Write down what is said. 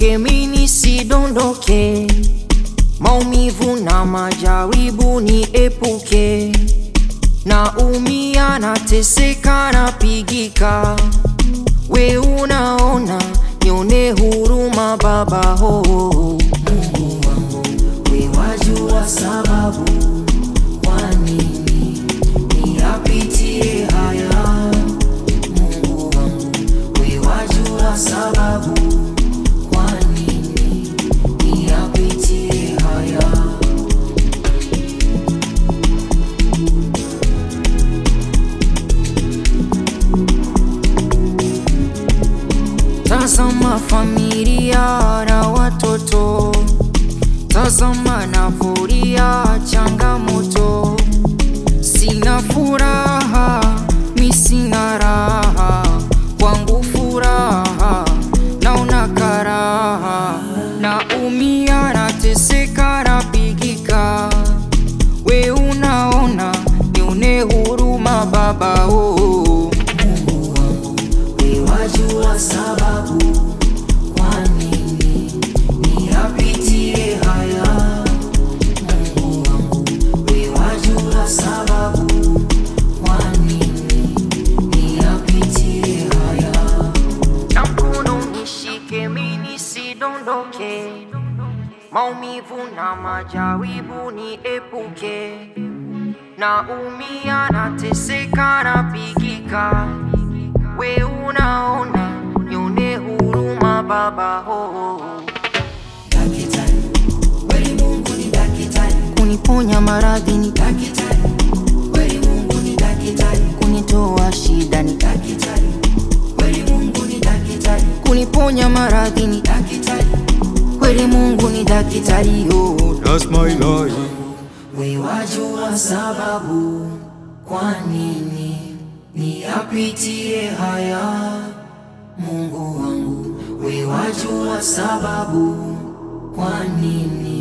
nishike mini sidondoke, maumivu na majaribu niepuke, naumia nateseka napigika, we unaona nione huruma Baba ho Mungu wangu, we wajua sababu kwa nini niyapitie haya Mungu wangu, we wajua sababu kwa nini niyapitie haya Tazama familia na watoto, tazama na furia changamoto, sina furaha, mi sina raha, kwangu furaha naona karaha, naumia nateseka napigika, we unaona nione huruma Baba oh. Mungu wangu we wajua sababu kwa nini niyapitie haya. Mungu wangu we wajua sababu kwa nini niyapitie haya. Na mkono nishike mimi nisidondoke, maumivu na majaribu niepuke, naumia nateseka napigika we unaona nione huruma Baba ho Dakitari, kweli Mungu ni dakitari. kuniponya maradhi ni Dakitari, kweli Mungu ni dakitari. kunitoa shida ni Dakitari, kweli Mungu ni dakitari. kuniponya maradhi ni Dakitari, kweli Mungu ni daktari yo That's my life. we wajua sababu kwa nini niyapitie haya. Mungu wangu, we wajua sababu kwa nini